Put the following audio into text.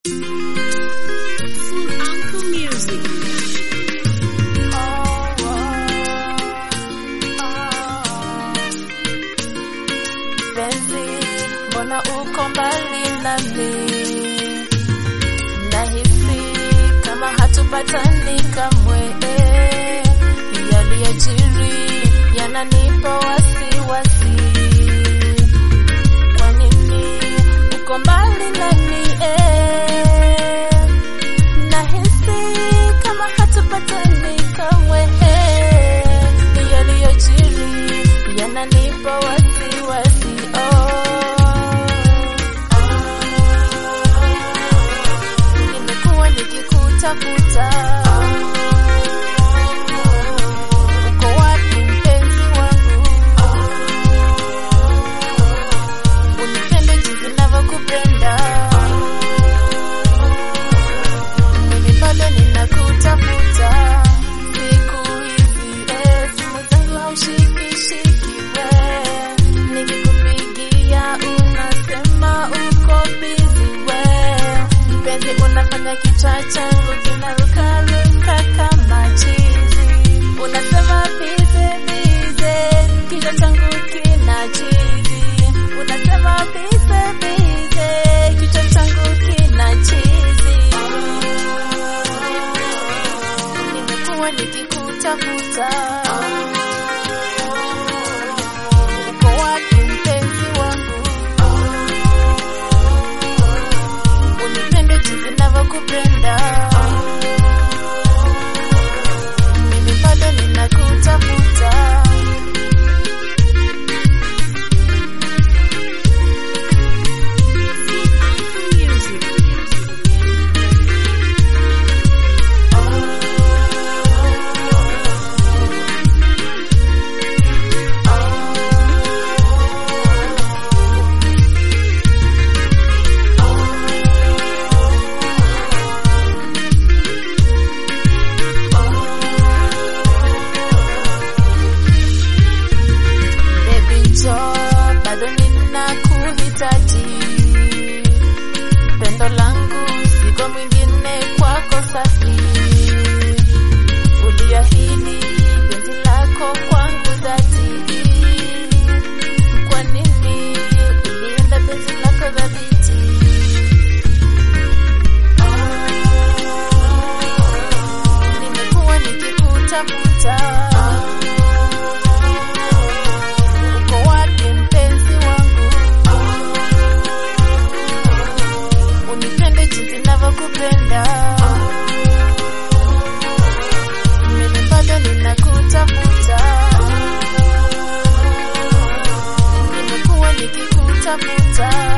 hatupatani kamwe. Yaliyojiri yananipa wasiwasi. Kwa nini uko mbali nami? eh? Nahisi kama hatupatani kamwe. Yaliyojiri yananipa wasiwasi. Oh. Nimekuwa nikikutafuta. Uko wapi mpenzi wangu? Unipende jinsi ninavyokupenda. Mimi bado ninakutafuta. Siku hizi eh, simu zangu haushikishiki we. Nikikupigia unasema uko busy we. Mpenzi unafanya kichwa changu kinarukaruka kama chizi. Unasema bize bize, kichwa changu kina chizi. Unasema bize bize, kichwa changu kina chizi. Nimekuwa nikikutafuta. Uko wapi mpenzi wangu? Unipende jinsi ninavyokupenda. Mimi bado ninakutafuta. Baby njoo, bado ninakuhitaji. Pendo langu siko mwingine kwako safi. Uliahidi penzi lako kwangu dhati. Kwa nini ulienda penzi lako dhabiti? Nimekuwa nikikutafuta. Uko wapi mpenzi wangu? Unipende jinsi ninavyokupenda. Mimi bado ninakutafuta. Nimekuwa nikikutafuta.